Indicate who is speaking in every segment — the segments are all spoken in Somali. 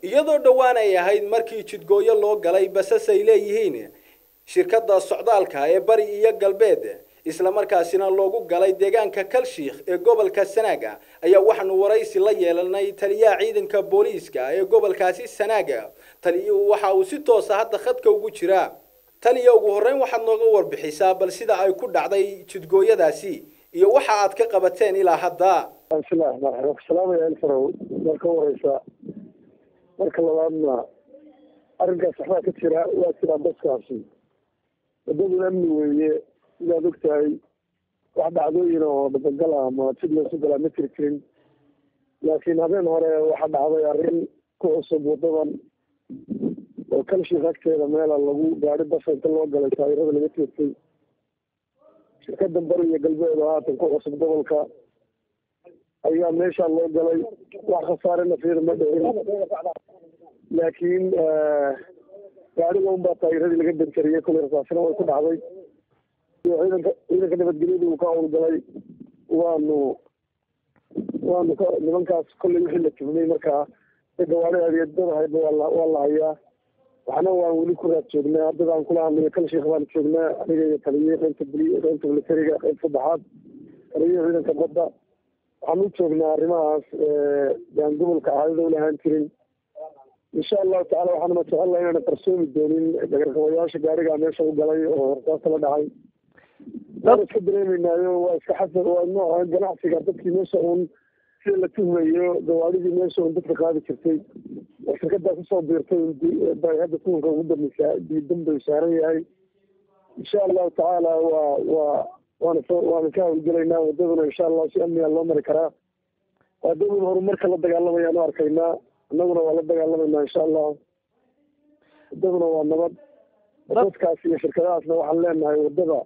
Speaker 1: iyadoo dhowaan ay ahayd markii jidgooyo loo galay basas ay leeyihiin shirkadda socdaalka ee bari iyo galbeed islamarkaasina loogu galay deegaanka kalshiikh ee gobolka sanaaga ayaa waxaanu waraysi la yeelanay taliyaha ciidanka booliiska ee gobolkaasi sanaaga taliyuhu waxa uu si toosa hadda khadka ugu jiraa taliya ugu horreyn waxaad nooga warbixisaa bal sida ay ku dhacday jidgooyadaasi iyo waxa aad ka qabateen ilaa hadda
Speaker 2: bismillahi raxmaan raxiim ku salaamaya elfarow marka horeysa marka labaadna arrinkaas waxbaa ka jira waa jiraa baskaasi wadaduna amni weeye sidaad og tahay wax dhacdooyin oo dabagal ah ama sid loosu galaa ma jiri jirin laakiin habeen hore waxaa dhacday arrin ku cusub wadadan oo kalshik agteeda meela lagu gaari basa inta loo galay taayirada laga toogtay shirkada bari iyo galbeed oo haatan ku cusub gobolka ayaa meeshaa loo galay wax khasaare nafyada ma dhicin laakiin gaariga unbaa taayiradii laga danjariyey kulay rasaasina way ku dhacday ciidanka ciidanka nabadgelyada uu ka howlgalay waanu waanu ka nimankaas kollay wixii la tuhmay markaa gawaari adeedada hayba waa waa la hayaa waxna waan weli ku raad joognaa dadaan kula hadlayo kal sheekh baan joognaa aniga iyo taliye qaybta buli qaybta militariga qayb saddexaad taliye ciidanka badda waxaan u joognaa arrimahaas baan gobolka caadada ulahaan jirin insha allahu tacala waxaanuma jecelnaha inaana qarsoomi doonin dagarkabayaasha gaarigaa meesha u galay oo horsaasta la dhacay waan iska dareemeynaayo waa iska xasab waa nooca ganacsiga dadkii meesha uun sida la tuhmayo gawaaridii meesha uun dadka qaadi jirtay oo shirkadaa kusoo biirtay bay hadda tuunka ugu dambeysaa diidan bay saaran yahay insha allahu tacaala waa waa waana soo waana ka hawlgelaynaa wadaduna insha allah si amniga loo mari karaa wadaduna horumarka la dagaalamayaan u arkaynaa annaguna waa la dagaalamayna insha allah wadaduna waa nabad dadkaas iyo shirkadahaasna waxaan leenahay wadada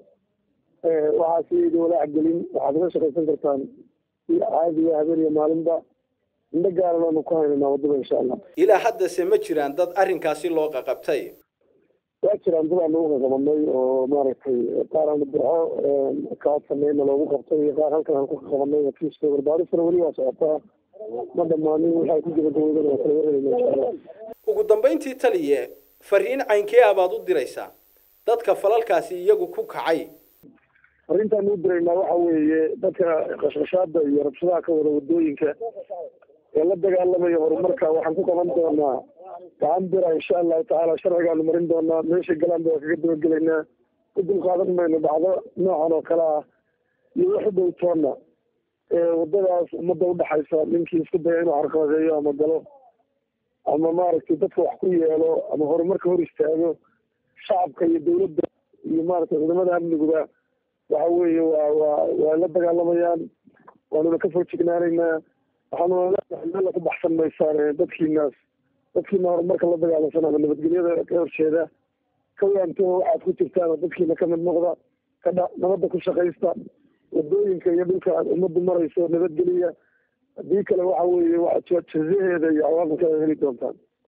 Speaker 2: waxaa si walaac gelin waxaad uga shaqaysan kartaan si caadiya habeen iyo maalinba indho gaaran aanu ku haynanaa wadada insha allah
Speaker 1: ilaa haddase ma jiraan dad arrinkaasi loo qaqabtay
Speaker 2: waa jiraan dad aanu uqaqabanay oo maaragtay qaar aanu burxo kaad sameyna loogu qabtay iyo qaar halkan aan ku qaqabanay kiiska warbaarisana weli waa socotaa ma dhamaanin waxay ku gabagaboodan waa kala wareegayna insha allah
Speaker 1: ugu dambayntii taliye fariin caynkee ah baad u diraysaa dadka falalkaasi iyagu ku kacay
Speaker 2: arrintaan u diraynaa waxa weeye dadka qashqashaada iyo rabshadaha ka wada wadooyinka ee la dagaalamaya horumarka waxaan ku qaban doonaa gacan bira insha allahu tacaala sharcigaanu marin doonaa meeshay galaan ba waa kaga dabagelaynaa ku dulqaadan mayno dhacdo noocan oo kale ah iyo wax u dhow toona wadadaas ummadda udhexaysa ninkii isku daya inuu carqaladeeyo ama galo ama maaragtay dadka wax ku yeelo ama horumarka hor istaago shacabka iyo dawladda iyo maaragtay ciidamada amniguba waxa weeye waa waa waa la dagaalamayaan waanuna ka foojignaanaynaa waxaanuna leenahay meel ku baxsan maysaan dadkiinaas dadkiina horumarka la dagaalamsan ama nabadgelyada ka horjeeda ka waanto waxaad ku jirtaan oo dadkiina kamid noqda ka dha nabadda ku shaqaysta wadooyinka iyo dhulka aad ummaddu marayso nabadgeliya haddii kale waxa weeye waa jazaheeda iyo cawaaqibkeeda heli doontaan